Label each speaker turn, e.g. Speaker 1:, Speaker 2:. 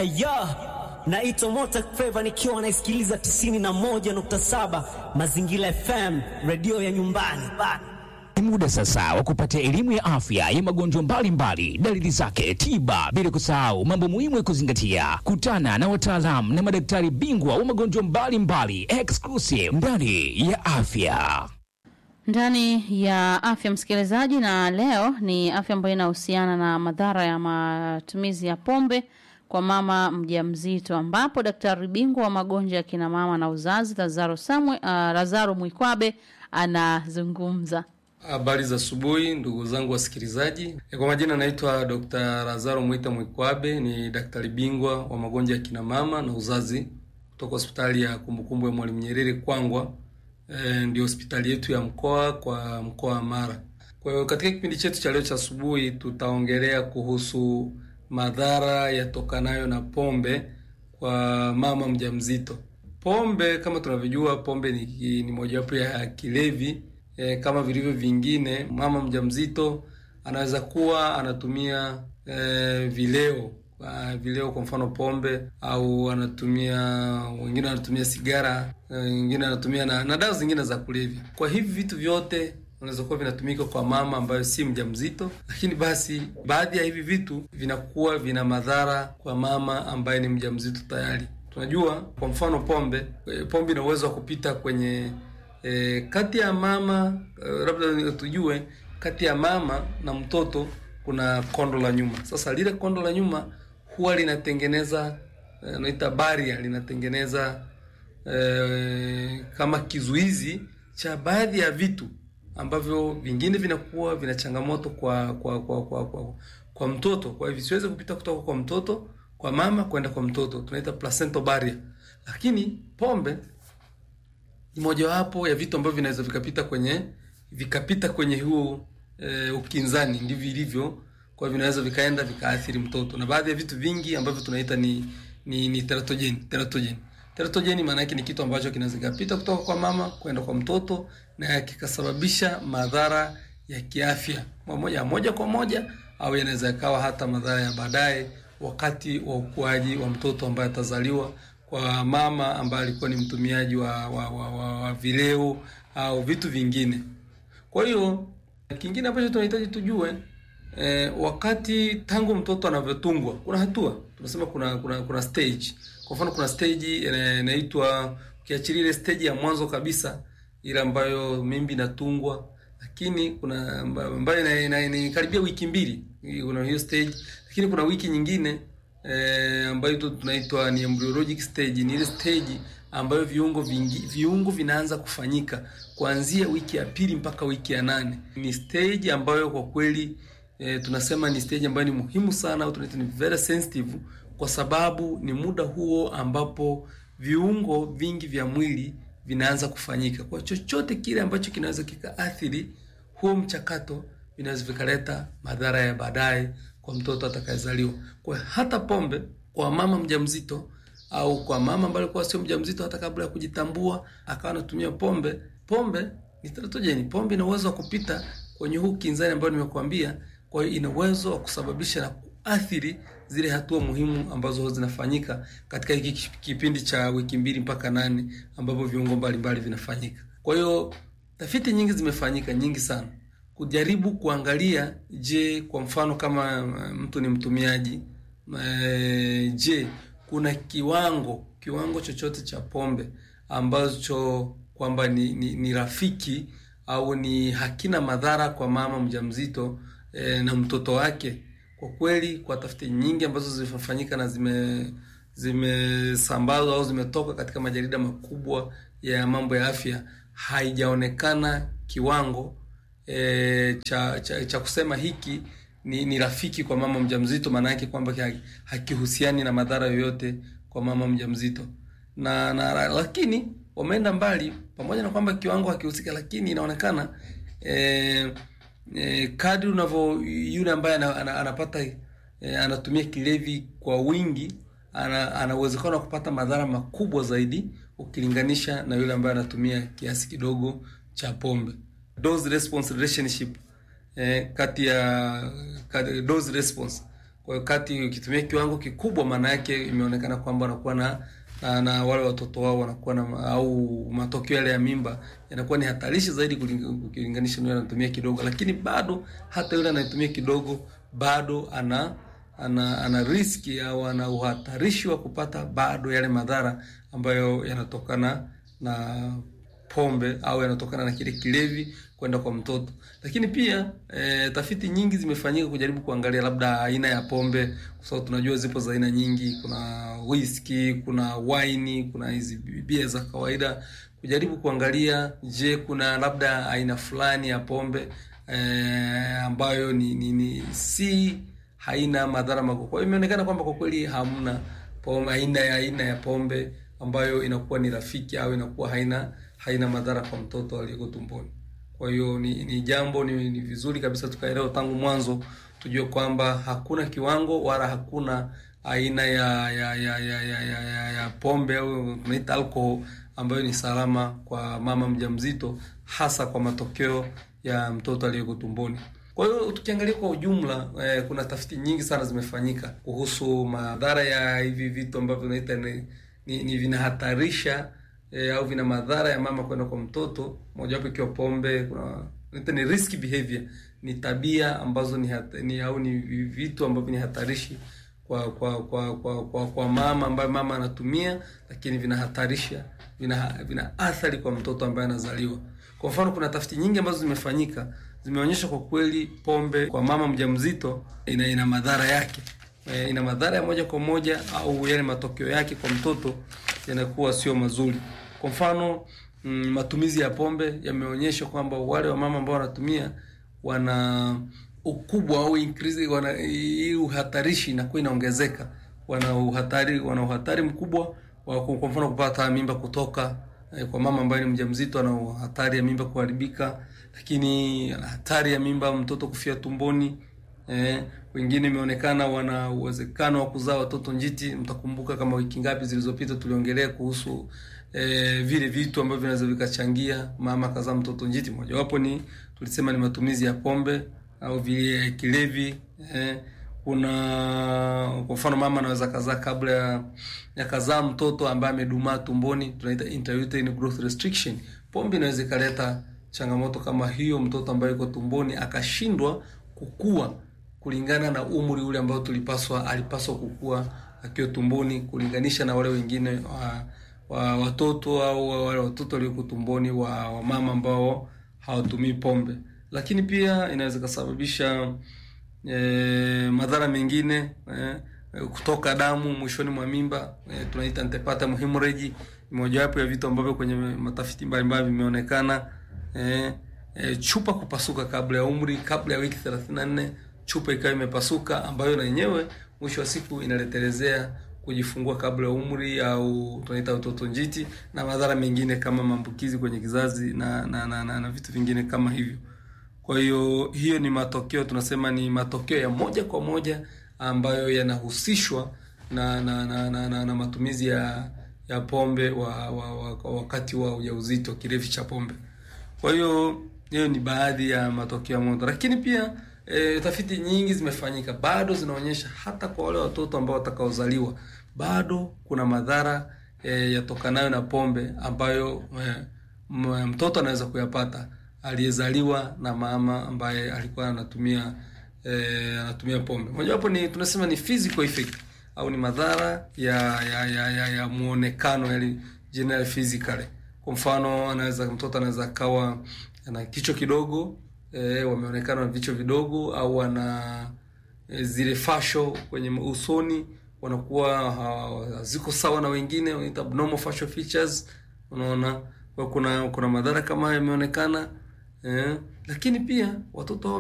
Speaker 1: Aya, naitwa Mota Feva nikiwa naisikiliza 91.7 Mazingira FM, redio ya nyumbani.
Speaker 2: Ni muda sasa wa kupata elimu ya afya ya magonjwa mbalimbali, dalili zake, tiba, bila kusahau mambo muhimu ya kuzingatia. Kutana na wataalamu na madaktari bingwa wa magonjwa mbalimbali, exclusive ndani ya afya
Speaker 3: ndani ya afya msikilizaji, na leo ni afya ambayo inahusiana na madhara ya matumizi ya pombe kwa mama mjamzito, ambapo daktari bingwa wa magonjwa ya kina mama na uzazi Lazaro Samwe, uh, Lazaro Mwikwabe anazungumza.
Speaker 4: Habari za asubuhi ndugu zangu wasikilizaji. Kwa majina naitwa Dr. Lazaro Mwita Mwikwabe, ni daktari bingwa wa magonjwa ya kina mama na uzazi kutoka hospitali ya kumbukumbu ya Mwalimu Nyerere Kwangwa. E, ndio hospitali yetu ya mkoa kwa mkoa wa Mara. Kwa hiyo katika kipindi chetu cha leo cha asubuhi tutaongelea kuhusu madhara yatokanayo na pombe kwa mama mjamzito. Pombe kama tunavyojua, pombe ni, ni mojawapo ya kilevi e, kama vilivyo vingine. Mama mjamzito anaweza kuwa anatumia e, vileo Uh, vileo kwa mfano pombe, au anatumia wengine wanatumia sigara, wengine uh, anatumia na, na dawa zingine za kulevya. Kwa hivi vitu vyote vinaweza kuwa vinatumika kwa mama ambayo si mjamzito, lakini basi baadhi ya hivi vitu vinakuwa vina madhara kwa mama ambaye ni mjamzito tayari. Tunajua kwa mfano pombe, pombe ina uwezo wa kupita kwenye e, kati ya mama e, labda tujue kati ya mama na mtoto kuna kondo la nyuma. Sasa lile kondo la nyuma huwa linatengeneza naita baria, linatengeneza e, kama kizuizi cha baadhi ya vitu ambavyo vingine vinakuwa vina changamoto kwa kwa kwa kwa, kwa, kwa mtoto. Kwa hivyo siweze kupita kutoka kwa mtoto kwa mama kwenda kwa mtoto, tunaita placental barrier. Lakini pombe ni mojawapo ya vitu ambavyo vinaweza vikapita kwenye vikapita kwenye huo e, ukinzani, ndivyo ilivyo kwa hivyo vinaweza vikaenda vikaathiri mtoto, na baadhi ya vitu vingi ambavyo tunaita ni ni, ni teratogeni. Teratogeni, teratogeni maana yake ni kitu ambacho kinaweza kikapita kutoka kwa mama kwenda kwa mtoto na kikasababisha madhara ya kiafya moja moja kwa moja, au yanaweza yakawa hata madhara ya baadaye wakati wa ukuaji wa mtoto ambaye atazaliwa kwa mama ambaye alikuwa ni mtumiaji wa, wa, wa, wa, wa vileo au vitu vingine. Kwa hiyo kingine ambacho tunahitaji tujue E, wakati tangu mtoto anavyotungwa kuna hatua tunasema, kuna kuna kuna stage. Kwa mfano kuna stage inaitwa, ukiachilia ile stage ya mwanzo kabisa ile ambayo mimbi inatungwa, lakini kuna ambayo inakaribia wiki mbili, kuna hiyo stage, lakini kuna wiki nyingine e, ambayo tunaitwa ni embryologic stage. Ni ile stage ambayo viungo vingi, viungo vinaanza kufanyika kuanzia wiki ya pili mpaka wiki ya nane. Ni stage ambayo kwa kweli E, tunasema ni stage ambayo ni muhimu sana au tunaita ni very sensitive, kwa sababu ni muda huo ambapo viungo vingi vya mwili vinaanza kufanyika. Kwa chochote kile ambacho kinaweza kikaathiri huo mchakato, vinaweza vikaleta madhara ya baadaye kwa mtoto atakayezaliwa. Kwa hata pombe kwa mama mjamzito au kwa mama ambaye alikuwa sio mjamzito, hata kabla ya kujitambua akawa anatumia pombe, pombe ni teratogeni. Pombe ina uwezo wa kupita kwenye huu kinzani ambao nimekuambia kwa hiyo ina uwezo wa kusababisha na kuathiri zile hatua muhimu ambazo zinafanyika katika hiki kipindi cha wiki mbili mpaka nane ambapo viungo mbalimbali vinafanyika. Kwa hiyo tafiti nyingi zimefanyika, nyingi sana, kujaribu kuangalia, je, kwa mfano kama mtu ni mtumiaji e, je, kuna kiwango kiwango chochote cha pombe ambacho kwamba ni, ni, ni rafiki au ni hakina madhara kwa mama mjamzito E, na mtoto wake. Kwa kweli, kwa tafiti nyingi ambazo zimefanyika na zime zimesambazwa au zimetoka katika majarida makubwa ya mambo ya afya, haijaonekana kiwango e, cha, cha cha kusema hiki ni, ni rafiki kwa mama mjamzito. Maana yake kwamba hakihusiani na madhara yoyote kwa mama mjamzito na, na lakini wameenda mbali, pamoja na kwamba kiwango hakihusika, lakini inaonekana e, E, kadri unavyo yule ambaye anapata e, anatumia kilevi kwa wingi ana, ana uwezekano wa kupata madhara makubwa zaidi ukilinganisha na yule ambaye anatumia kiasi kidogo cha pombe. Dose response relationship eh, kati ya kati, dose response Kwa hiyo kati ukitumia kiwango kikubwa, maana yake imeonekana kwamba wanakuwa na na, na wale watoto wao wanakuwa na au matokeo yale ya mimba yanakuwa ni hatarishi zaidi ukilinganisha na yule anatumia kidogo, lakini bado hata yule anayetumia kidogo bado ana ana ana riski au ana uhatarishi wa kupata bado yale madhara ambayo yanatokana na pombe au yanatokana na kile kilevi kwenda kwa mtoto. Lakini pia e, tafiti nyingi zimefanyika kujaribu kuangalia labda aina ya pombe, kwa sababu tunajua zipo za aina nyingi. Kuna whisky, kuna wine, kuna hizi bia za kawaida, kujaribu kuangalia, je, kuna labda aina fulani ya pombe e, ambayo ni, ni, ni si haina madhara makubwa. Kwa hiyo imeonekana kwamba kwa kweli hamna pombe, aina ya aina ya pombe ambayo inakuwa ni rafiki au inakuwa haina haina madhara kwa mtoto aliyeko tumboni. Kwa hiyo ni, ni jambo ni, ni vizuri kabisa tukaelewa tangu mwanzo, tujue kwamba hakuna kiwango wala hakuna aina ya ya ya ya, ya, ya, ya, ya pombe au tunaita alcohol ambayo ni salama kwa mama mjamzito, hasa kwa matokeo ya mtoto aliyeko tumboni. Kwa hiyo tukiangalia kwa ujumla eh, kuna tafiti nyingi sana zimefanyika kuhusu madhara ya hivi vitu ambavyo tunaita ni, ni, ni vinahatarisha E, au vina madhara ya mama kwenda kwa mtoto, mojawapo ikiwa pombe. Kuna ni risk behavior, ni tabia ambazo ni, hata, ni au ni vitu ambavyo ni hatarishi kwa kwa kwa kwa, kwa, kwa mama ambaye mama anatumia, lakini vinahatarisha vina, vina athari kwa mtoto ambaye anazaliwa. Kwa mfano, kuna tafiti nyingi ambazo zimefanyika zimeonyesha kwa kweli pombe kwa mama mjamzito ina, ina madhara yake e, ina madhara ya moja kwa moja au yale matokeo yake kwa mtoto yanakuwa sio mazuri. Kwa mfano mm, matumizi ya pombe yameonyesha kwamba wale wa mama ambao wanatumia wana ukubwa au increase, wana hii uhatarishi inakuwa inaongezeka, wana uhatari wana uhatari mkubwa wa kwa mfano kupata mimba kutoka eh, kwa mama ambaye ni mjamzito, ana hatari ya mimba kuharibika, lakini ana hatari ya mimba mtoto kufia tumboni. Eh, wengine imeonekana wana uwezekano wa kuzaa watoto njiti. Mtakumbuka kama wiki ngapi zilizopita tuliongelea kuhusu eh, vile vitu ambavyo vinaweza vikachangia mama kazaa mtoto njiti. Mojawapo ni tulisema ni matumizi ya pombe au vile kilevi. Eh, kuna kwa mfano mama anaweza kazaa kabla ya, ya kazaa mtoto ambaye amedumaa tumboni, tunaita intrauterine growth restriction. Pombe inaweza ikaleta changamoto kama hiyo, mtoto ambaye yuko tumboni akashindwa kukua kulingana na umri ule ambao tulipaswa alipaswa kukua akiwa tumboni, kulinganisha na wale wengine wa, wa watoto au wale watoto walioko tumboni wa, wa mama ambao hawatumii pombe. Lakini pia inaweza kusababisha e, madhara mengine e, kutoka damu mwishoni mwa mimba e, tunaita antepartum hemorrhage. Mojawapo ya vitu ambavyo kwenye matafiti mbalimbali vimeonekana e, e, chupa kupasuka kabla ya umri, kabla ya wiki 34 chupa ikawa imepasuka, ambayo na yenyewe mwisho wa siku inaletelezea kujifungua kabla ya umri au tunaita utoto njiti na madhara mengine kama maambukizi kwenye kizazi na na, na, na, na vitu vingine kama hivyo. Kwa hiyo hiyo ni matokeo, tunasema ni matokeo ya moja kwa moja ambayo yanahusishwa na na, na, na, na, na matumizi ya ya pombe wa, wa, wa, wakati wa ujauzito, kilevi cha pombe. Kwa hiyo hiyo ni baadhi ya matokeo ya moto, lakini pia E, tafiti nyingi zimefanyika bado zinaonyesha hata kwa wale watoto ambao watakaozaliwa bado kuna madhara e, yatokanayo na pombe ambayo e, mtoto anaweza kuyapata aliyezaliwa na mama ambaye alikuwa anatumia e, anatumia pombe. Mojawapo ni tunasema ni physical effect au ni madhara ya ya ya, ya, ya muonekano yani general physically. Kwa mfano anaweza mtoto anaweza akawa ana kichwa kidogo E, wameonekana na vichwa vidogo au wana e, zile fasho kwenye usoni wanakuwa haziko sawa na wengine, wanaita abnormal facial features. Unaona, kwa kuna kuna madhara kama haya yameonekana e, lakini pia watoto